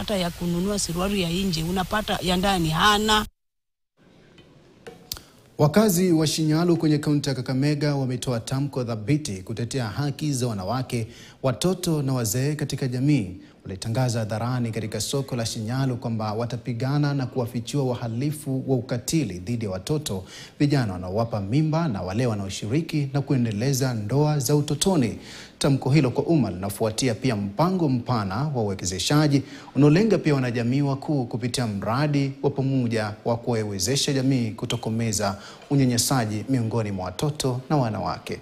hata ya kununua suruali ya nje, unapata ya ndani hana. Wakazi wa Shinyalu kwenye kaunti ya Kakamega wametoa tamko thabiti kutetea haki za wanawake, watoto na wazee katika jamii. Walitangaza hadharani katika soko la Shinyalu kwamba watapigana na kuwafichua wahalifu wa ukatili dhidi ya watoto, vijana wanaowapa mimba na wale wanaoshiriki na kuendeleza ndoa za utotoni. Tamko hilo kwa umma linafuatia pia mpango mpana wa uwekezeshaji unaolenga pia wanajamii wakuu kupitia mradi wa pamoja wa kuwawezesha jamii kutokomeza unyanyasaji miongoni mwa watoto na wanawake.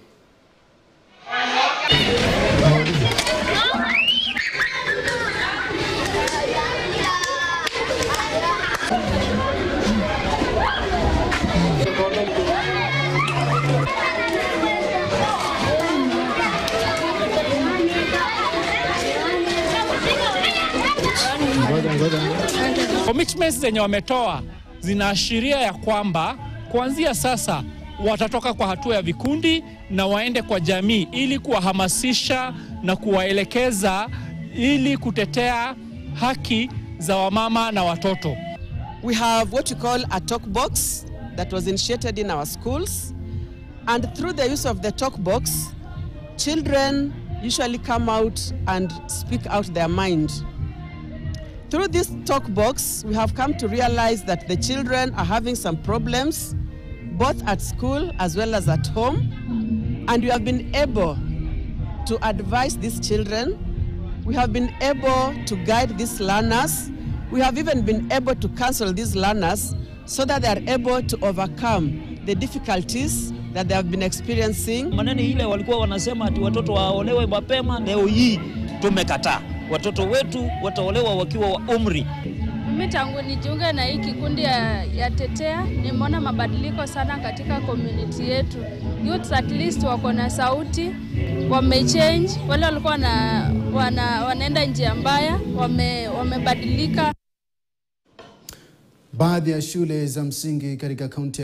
Commitments zenye wametoa zinaashiria ya kwamba kuanzia sasa watatoka kwa hatua ya vikundi na waende kwa jamii ili kuwahamasisha na kuwaelekeza ili kutetea haki za wamama na watoto. We have what we call a talk box that was initiated in our schools. And through the use of the talk box, children usually come out and speak out their mind. Through this talk box, we have come to realize that the children are having some problems, both at school as well as at home. And we have been able to advise these children. We have been able to guide these learners. We have even been able to counsel these learners so that they are able to overcome the difficulties that they have been experiencing. Maneno ile walikuwa wanasema ati watoto waolewe mapema, leo hii tumekataa. Watoto wetu wataolewa wakiwa wa umri. Mimi tangu nijiunge na hii kikundi ya, ya Tetea nimeona mabadiliko sana katika community yetu. Youths at least wako na sauti, wamechange. Wale walikuwa wana, wana, wanaenda njia mbaya, wame, wamebadilika. Baadhi ya shule za msingi katika kaunti